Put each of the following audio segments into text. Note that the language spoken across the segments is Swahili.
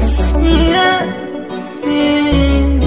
Records. Yeah. Mm.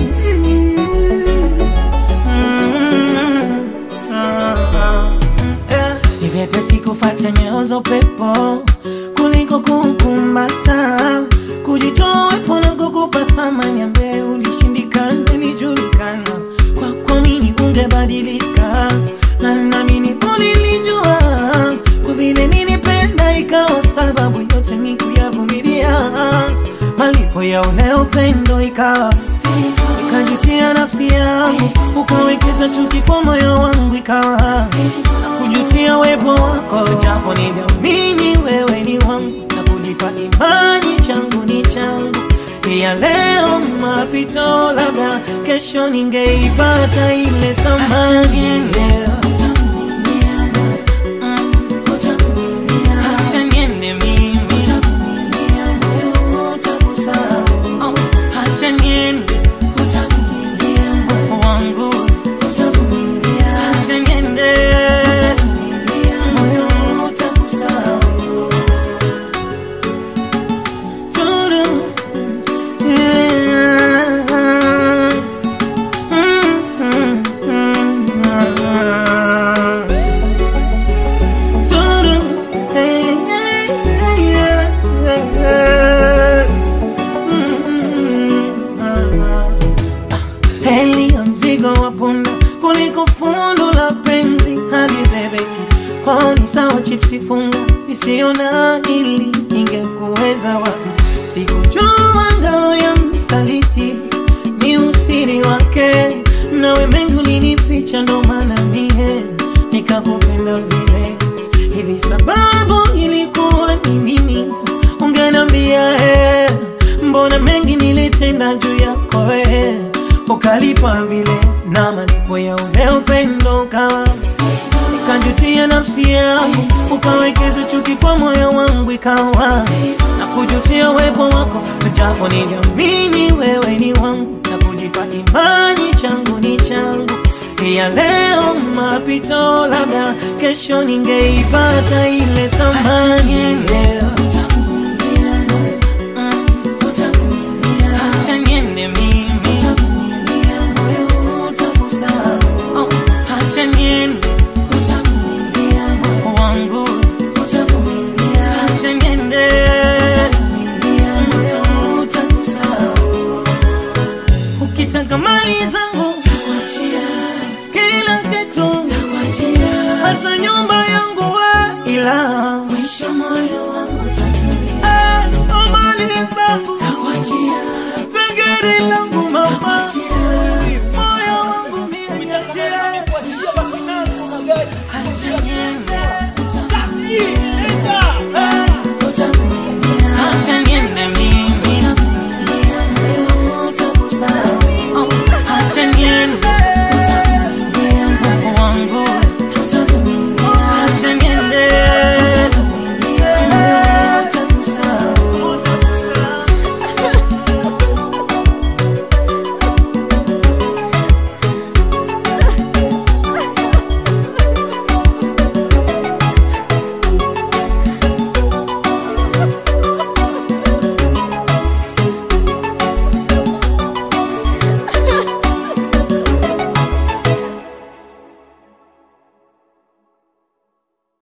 Ah. Yeah. Ni vyepesi kufuata nyayo za upepo kuliko kukumbata, kujitoa wepo na kukupa thamani ambaye ulishindikana, nijulikana kwa kuamini ungebadilika, na naamini ulilijua kwa vile nilipenda, ikawa sababu yote mi kuyavumilia, malipo ya ule upendo ikawa nikajutia nafsi yangu, ukawekeza chuki kwa moyo wangu, ikawa na kujutia wepo wako, japo niliamini wewe ni wangu na kujipa imani changu ni changu ya leo mapito, labda kesho ningeipata ile thamani leo. Mm. Acha niende mimi. Oh, acha niende wangu. Acha niende. Moyo utakusahau. Turu. Yeah. Mm, mm, mm, ah. Turu. Hey, hey, hey, yeah, yeah, yeah. Mm, mm, ah. Heli ya mzigo wa punda kuliko fundo la penzi hadi bebeki kwao ni sawa chipsi funga isiyo na ili ingekuweza wapi sikujua ngao ya msaliti ni usiri wake nawe mengi ulinificha ndo maana mie nikakupenda vile hivi sababu ilikuwa ni nini ungenambia eh, mbona mengi nilitenda juu yako eh, ukalipa vile na malipo ya ule upendo ukawa nikajutia nafsi yangu ukawekeza chuki kwa moyo wangu ikawa na kujutia wepo wako japo niliamini wewe ni wangu na kujipa imani changu ni changu ya leo mapito labda kesho ningeipata ile thamani leo Mm. Acha niende mimi. Oh, acha niende wangu. Acha niende. Ukitaka mali zangu